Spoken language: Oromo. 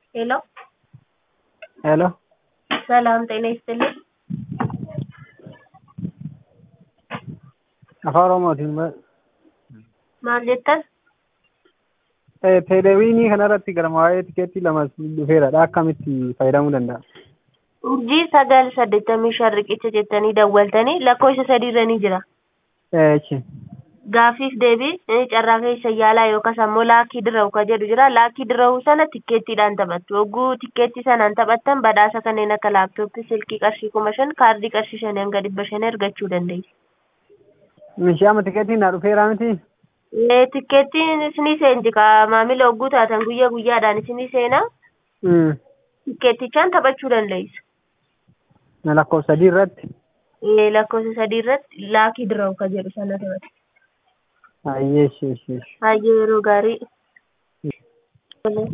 ሄሎ ሄሎ ሰላም ጤና ይስጥልኝ። afaan oromootiin maal jettan? teeleviinii kanarratti gara waa'ee tikeettii lama dhufeeradha akkamitti fayyadamuu danda'a? urjii sagal saddeettamii shan riqicha jettanii dawwaltanii lakkoofsa sadiirra ni jira. Eechi. Gaaffiif deebii carraa keessa yaalaa yookaas ammoo laakii dirraa'u ka jedhu jira. Laakii dirraa'u sana tikkeettiidhaan taphattu. Yogguu tikkeettii sanaan taphattan badhaasa kanneen akka laaptooppii, silkii qarshii kuma shan, kaardii qarshii shanii hanga dhibba shanii argachuu dandeessu. Mishii amma tikeettiin naa dhufeera miti? Tikkeettiin isinii seenti ka maamila hogguu taatan guyyaa guyyaadhaan isinii seenaa. Tikkeettichaan taphachuu dandeessu. lakkoofsa sadii irratti. Lakkoofsa sadii irratti laakii dirraa'u ka jedhu sana taphatu. Ayyee shi shi. Hayyee yeroo gaarii.